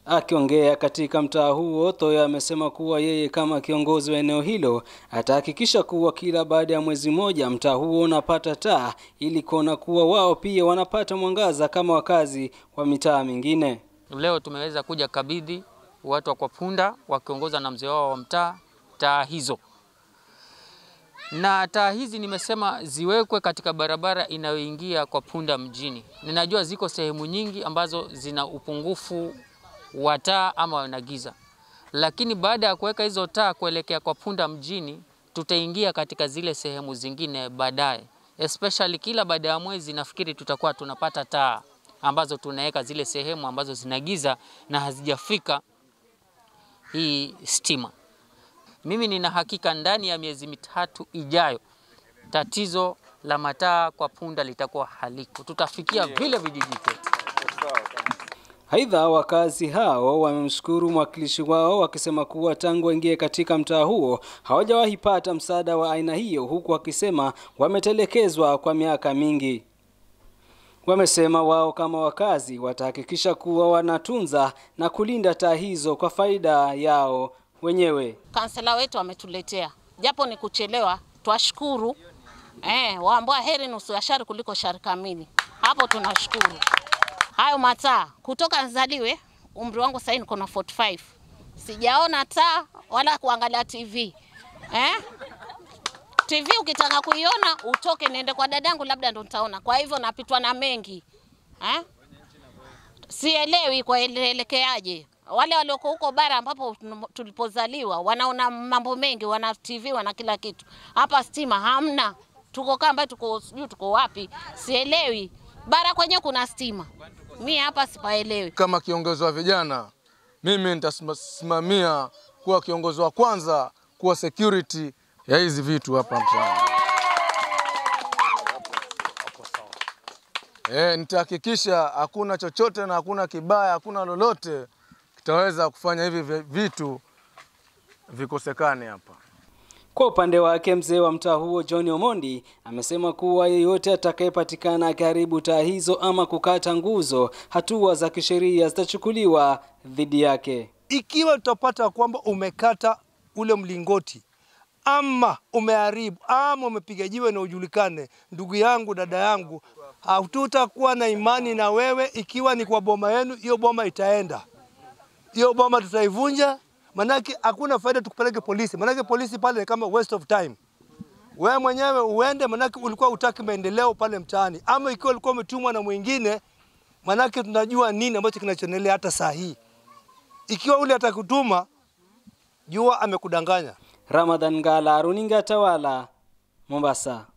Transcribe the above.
Akiongea katika mtaa huo, Thoya amesema kuwa yeye kama kiongozi wa eneo hilo atahakikisha kuwa kila baada ya mwezi mmoja mtaa huo unapata taa ili kuona kuwa wao pia wanapata mwangaza kama wakazi wa mitaa mingine. Leo tumeweza kuja kabidhi watu wa kwa punda wakiongozwa na mzee wao wa mtaa taa hizo, na taa hizi nimesema ziwekwe katika barabara inayoingia kwa punda mjini. Ninajua ziko sehemu nyingi ambazo zina upungufu wa taa ama wana giza, lakini baada ya kuweka hizo taa kuelekea kwa punda mjini, tutaingia katika zile sehemu zingine baadaye, especially kila baada ya mwezi nafikiri tutakuwa tunapata taa ambazo tunaweka zile sehemu ambazo zina giza na hazijafika hii stima. Mimi nina hakika ndani ya miezi mitatu ijayo tatizo la mataa kwa punda litakuwa haliko, tutafikia vile vijiji vyetu. Aidha, wakazi hao wamemshukuru mwakilishi wao wakisema kuwa tangu waingie katika mtaa huo hawajawahi pata msaada wa aina hiyo, huku wakisema wametelekezwa kwa miaka mingi. Wamesema wao kama wakazi watahakikisha kuwa wanatunza na kulinda taa hizo kwa faida yao wenyewe. Kansela wetu ametuletea, japo ni kuchelewa, twashukuru. Eh, waambua heri nusu ya shari kuliko shari kamili. Hapo tunashukuru. Hayo mataa kutoka nzaliwe, umri wangu sasa niko na 45 sijaona taa wala kuangalia TV eh? TV ukitaka kuiona utoke niende kwa dadangu, labda ndo nitaona. Kwa hivyo napitwa na mengi eh? Sielewi kwa elekeaje. Wale walioko huko bara ambapo tulipozaliwa wanaona mambo mengi, wana TV, wana kila kitu. Hapa stima hamna, tuko kamba, tuko sijui tuko wapi, sielewi. Bara kwenye kuna stima, mi hapa sipaelewi. Kama kiongozi wa vijana, mimi nitasimamia kuwa kiongozi wa kwanza kuwa security ya hizi vitu hapa mtaani. E, nitahakikisha hakuna chochote na hakuna kibaya, hakuna lolote kitaweza kufanya hivi vitu vikosekane hapa. Kwa upande wake mzee wa mtaa huo John Omondi amesema kuwa yeyote atakayepatikana akiharibu taa hizo ama kukata nguzo, hatua za kisheria zitachukuliwa dhidi yake. Ikiwa tutapata kwamba umekata ule mlingoti ama umeharibu ama umepiga jiwe na ujulikane, ndugu yangu, dada yangu, hatutakuwa na imani na wewe. Ikiwa ni kwa boma yenu, hiyo boma itaenda, hiyo boma tutaivunja, manake hakuna faida tukupeleke polisi, manake polisi pale ni kama waste of time. Wewe mwenyewe uende, manake ulikuwa utaki maendeleo pale mtaani, ama ikiwa ulikuwa umetumwa na mwingine, manake tunajua nini ambacho kinachoendelea hata saa hii. Ikiwa ule atakutuma, jua amekudanganya. Ramadhan Ngala, runinga Tawala, Mombasa.